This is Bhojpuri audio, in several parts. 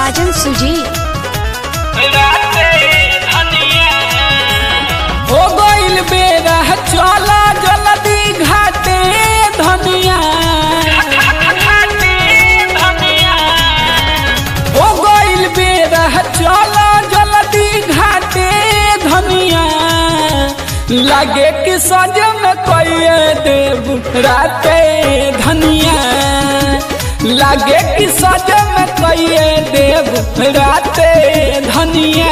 साजन सुजी हो गइल बेरा चला जल्दी घाटे धनिया हो गइल बेरा चला जल्दी घाटे धनिया लागे कि सजन कइए देव राते धनिया लागे कि सजन कइए देव राते धनिया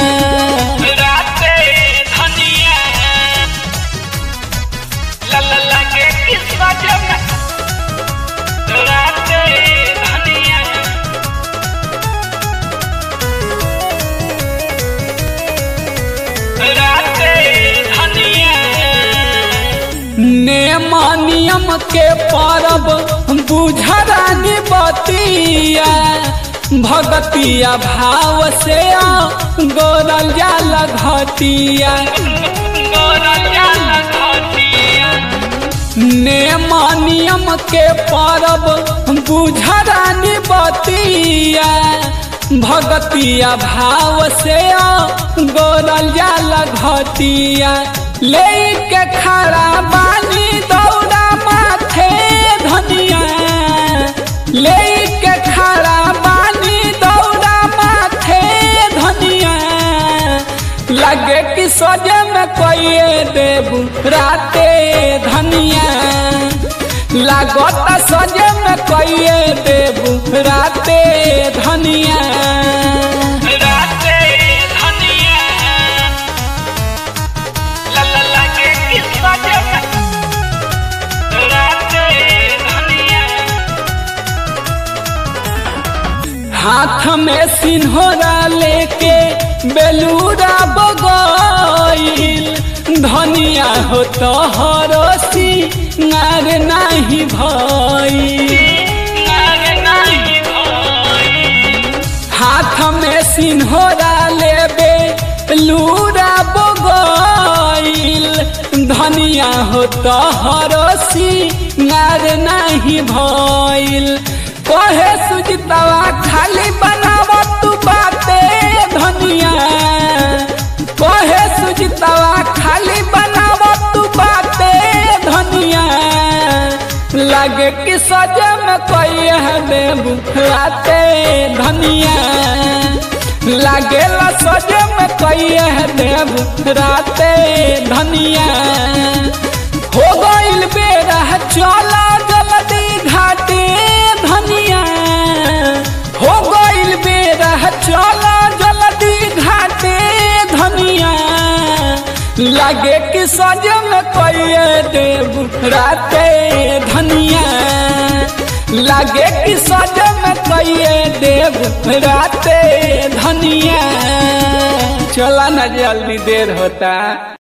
नेम नियम के परब बुझरानी बतिया भगतिया भाव से गोरल जाल घटिया नेम नियम के परब बुझरानी बतिया भगतिया भाव से गोरल जाल घटिया लेके खड़ा बानी दौड़ा माथे धनिया लेके खड़ा बानी दौड़ा माथे धनिया लगे कि सोजे में कोई देबू राते धनिया लागत सोजे में कोई देबू राते धनिया हाथ में सिन्होरा लेके बेलूरा बगैल धनिया हो तो हरसी नार नाही भई हाथ में सिन्होरा लेबे लूरा बगैल धनिया हो तो हरसी नार नाही भइल कहे सुजितवा खाली बनाव तू बाते धनिया कहे सुजितवा खाली बनाव तू बाते धनिया लगे कि सजे में कोई है देबू राते धनिया लागे ला सजे में कोई है देबू राते धनिया हो गइल बेरा चला जल्दी घाटे धनिया हो गइल बेरा चला जल्दी घाटे धनिया लागे कि सजन कोई देव राते धनिया लागे कि सजन कोई देव राते धनिया चला ना जल्दी देर होता